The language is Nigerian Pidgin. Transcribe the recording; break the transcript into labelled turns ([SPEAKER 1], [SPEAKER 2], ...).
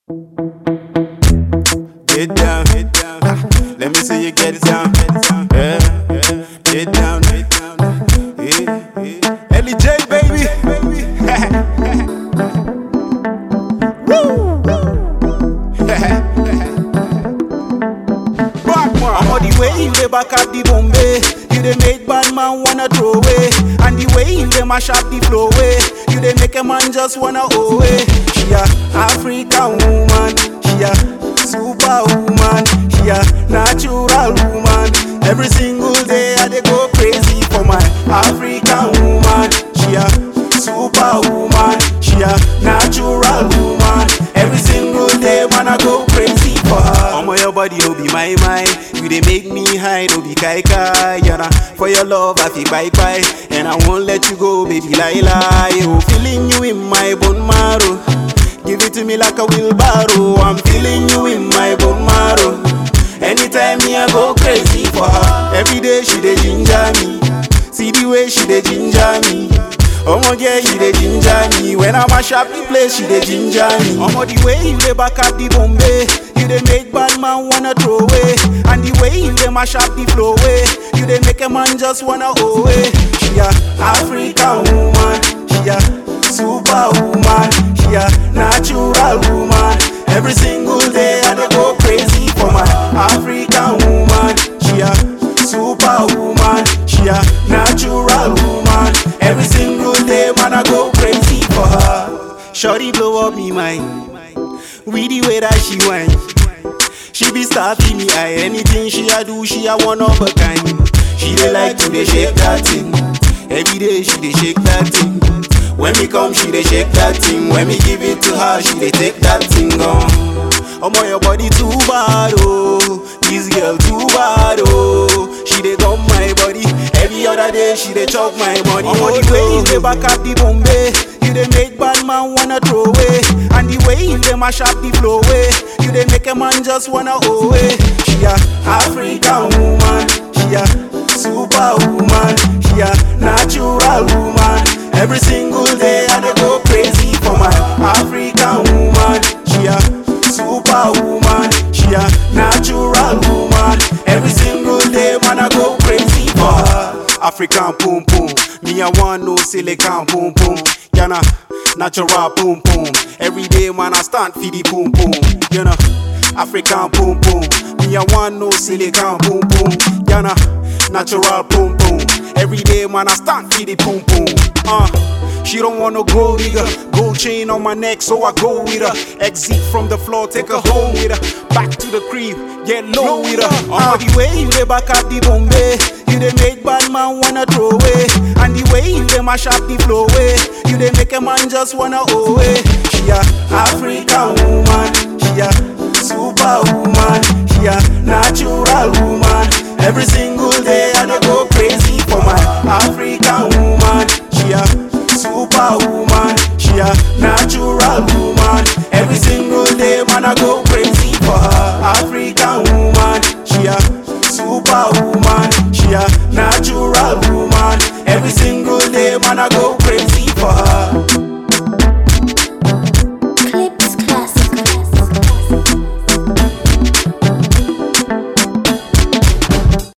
[SPEAKER 1] Get down, get down. Let me see you get it down. Yeah, yeah. Get down, get down. Yeah, yeah. Ellie J, baby. Woo! Backman.
[SPEAKER 2] I'm on the way you dey back up the Bombay. You dey make bad man wanna throw away. And the way you dey mash up the flow way. You dey make a man just wanna owe away. She a African woman. She a superwoman. She a natural woman. Every single day I dey go crazy for my African woman. She a superwoman. She a natural woman. Every single day man I go crazy for her.
[SPEAKER 1] Omo your body no be my mind. You dey make me high, no be kai kai. Yana for your love I feel bye bye, and I won't let you go, baby lie lie. Oh, feeling you in my bone marrow. Give it to me like a wheelbarrow. I'm feeling you in my bone marrow. Anytime me I go crazy for her. Every day she dey ginger me. See the way she dey ginger me. Omo girl, you dey ginger me. When I mash up the place, she dey ginger me.
[SPEAKER 2] I'm on the way you dey back up the Bombay. You dey make bad man wanna throw away. And the way you dey mash up the flow way. You dey make a man just wanna owe away. She a African woman. She a superwoman. She a natural woman. Every single day I dey go crazy for my African woman. She a superwoman. She a natural woman. Every single day man I go crazy for her. Shorty blow up me mind. With the way that she whine. She be starting me eye. Anything she a do, she a one of a kind. She dey like to dey shake that thing. Every day she dey shake that thing. When me come, she dey shake that thing. When me give it to her, she dey take that thing on. Omo your body too bad oh, this girl too bad oh. She dey gum my body every other day. She dey chop my money. Omo the way you dey back up the Bombay, you dey make bad man wanna throw away. And the way you dey mash up the flow way, you dey make a man just wanna owe away. She a African woman, she a superwoman, she a natural woman. Every single day I dey go crazy for my African woman. She a superwoman, she a natural woman. Every single day man I go crazy for her.
[SPEAKER 1] African boom boom. Me I want no silicon boom boom. Yana natural boom boom. Every day man I stand for the boom boom. You know African boom boom. Me I want no silicon boom boom. Yana natural boom boom. Every day man I stand for the boom boom. Uh. She don't want no gold digger. Gold chain on my neck, so I go with her. Exit from the floor, take her home with her. Back to the crib, get low with her.
[SPEAKER 2] Uh,
[SPEAKER 1] Uh,
[SPEAKER 2] the way you dey back up the Bombay, you dey make bad man wanna throw away. And the way you dey mash up the flow way, you dey make a man just wanna owe away. She a African woman, she a superwoman, she a natural woman. Every single day I dey go crazy for my African woman. She a superwoman, she a natural woman. Every single day man I go crazy.